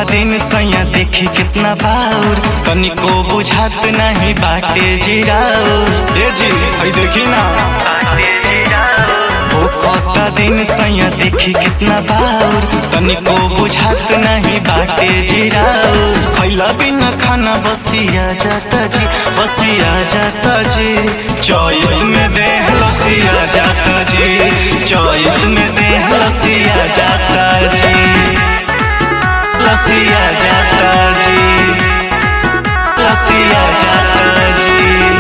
दिन सैया देखी कितना बाउर तनिको बुझात नहीं बाटे जिराउर ए जी हई देखी ना ओ कता दिन सैया देखी कितना बाउर तनिको बुझात नहीं बाटे जिराउर खैला बिना खाना बसिया जाता जी बसिया जाता जी चौत में दे लसिया जाता जी चौत में दे लसिया जाता जी लसिया जाता जी लसिया जाता जी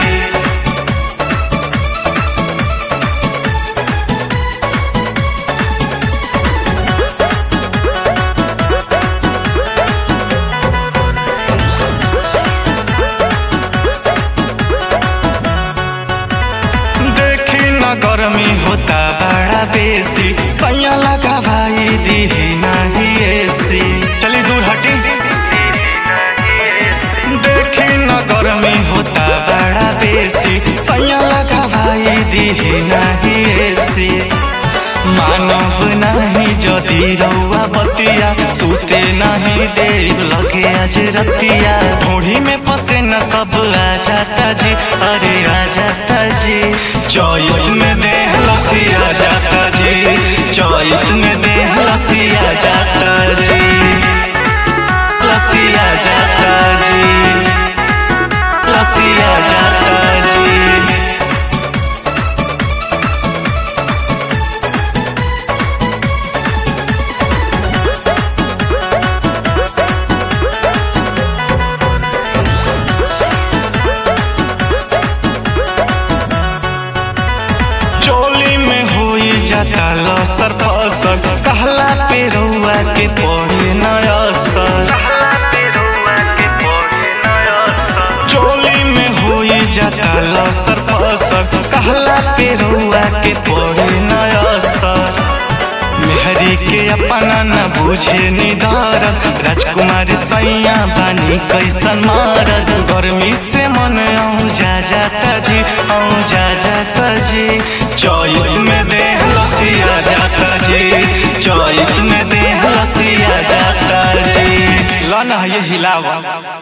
देखी न गर्मी होता बड़ा बेसी सैया लगा भाई दी नहीं एसी चली दूर हटी देखी न गर्मी होता बड़ा बेसी सैया लगा भाई दी नहीं एसी मानव नहीं जदि रउआ बतिया सूते नहीं दे लगे आज रतिया ढूढ़ी में फंसे न सब आ जाता जी अरे आ जाता जी चौत में दे लसिया जाता जी चौत में दे लसिया जाता जी लसिया जाता जी लसिया जाता जी चोली में होई जाता लसर फसर कहला पे रउआ के पड़े न असर चोली में होई जाता लसर फसर कहला पे रउआ के पड़े न असर मेहरी के अपना न बुझे निदार राजकुमार सैया बानी कैसन मारद गर्मी से मन औ जा जाता जी औ जा जाता जी चौत में दे लसिया जाता जी चौत में दे लसिया जाता जी लन ये हिलावा